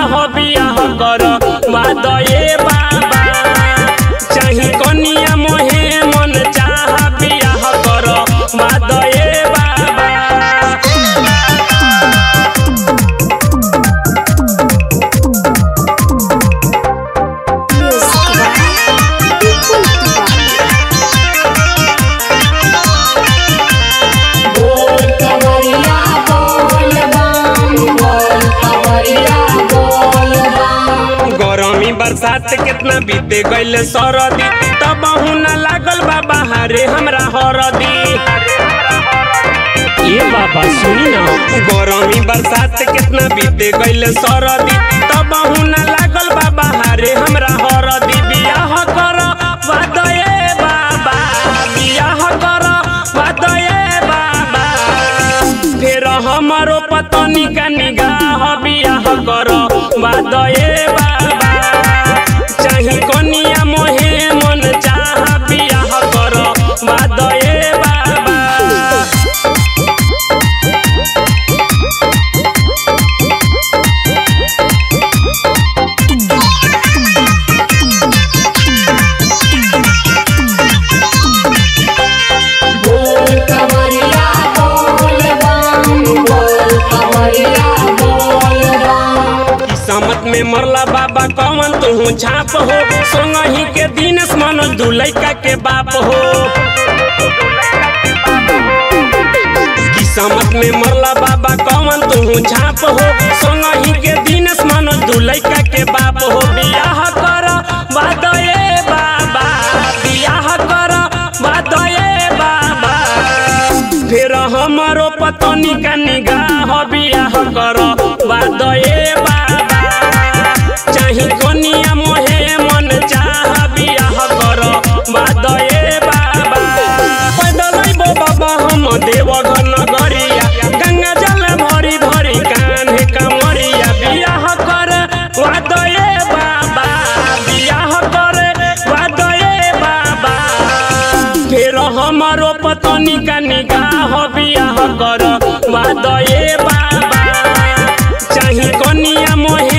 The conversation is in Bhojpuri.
हो बियाह कर वादये बाबा चाही कनिया मोहे मन चाह बियाह कर वादये बाबा Music by People बोल कवरिया बोल बम बोल कवरिया बोल बम गरमी बरसात कितना बीते गईल सरदी तब न लागल बा बहारे हमरा हरदी ये बाबा सुनी ना गरमी बरसात कितना बीते गईल सरदी तब न लागल बा बहारे हमरा हरदी बियाह कर वादये बाबा बियाह कर वादये बाबा फेर हमारो पतनी का निगाह बियाह कर वादये बाबा चाही कनिया मोहे मन चाह बियाह कर वादये बाबा बोल कवरिया बोल बम बोल कवरिया बोल बम किस्मत में मरला बाबा कौन तू छाप हो सोंगही के दिन मनोज दुलैका के बाप हो किस्मत में मरला बाबा कौन तू छाप हो सोंगही के दिन मनोज दुलैका के बाप हो बियाह कर वादये बाबा बियाह कर वादये बाबा फिर हमारो पतनी का निगाह बियाह कर वादये बाबा चाही कनिया मोहे मन चाह बियाह कर वादये बाबा पैदल अइबो बाबा हम देवघर नगरिया गंगा जल भरी भरी कान्हे कमरिया बियाह कर वादये बाबा बियाह कर वादये बाबा फेर हमारो पतनी का निगाह बियाह कर वादये बाबा चाही कनिया मोहे